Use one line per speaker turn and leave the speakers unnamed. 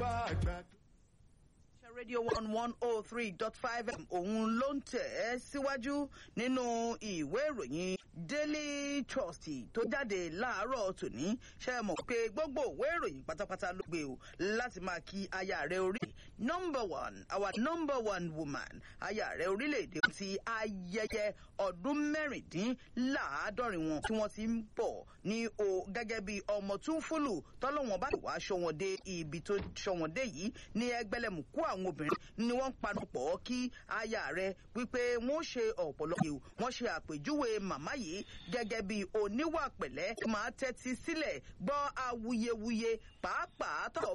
bá àgbà.
rédíò one one oh three dot five m òun ló ń tẹ̀ ẹ́ síwájú nínú ìwé ìròyìn daily trust tó jáde láàárọ̀ tòní ṣe é mọ̀ pé gbogbo ìwé ìròyìn pátápátá ló gbé o láti máa kí aya rẹ̀ orí number one our number one woman aya rẹ̀ orílẹ̀-èdè ti ayẹyẹ ọdún mẹ́rìndínláàádọ́rin wọn tí wọ́n ti ń bọ̀ ní o gẹ́gẹ́ bí ọmọ tún fúlù tọ́lọ́wọ́n bá wàá ṣọ́ wọn dé ibi tó ṣọ́ wọn dé yìí ní ẹgbẹ́lẹ́mùkú àwọn obìnrin ni wọ́n ń panupọ̀ kí aya rẹ̀ wípé wọ́n ṣe ọ̀pọ̀lọpọ̀ wọ́n ṣe àpèjúwe màmá yìí gẹ́gẹ́ bí oníwà pẹ̀lẹ́ máa tẹ́tí sílẹ̀ gbọ́ awuyewuye pàápàá tọ̀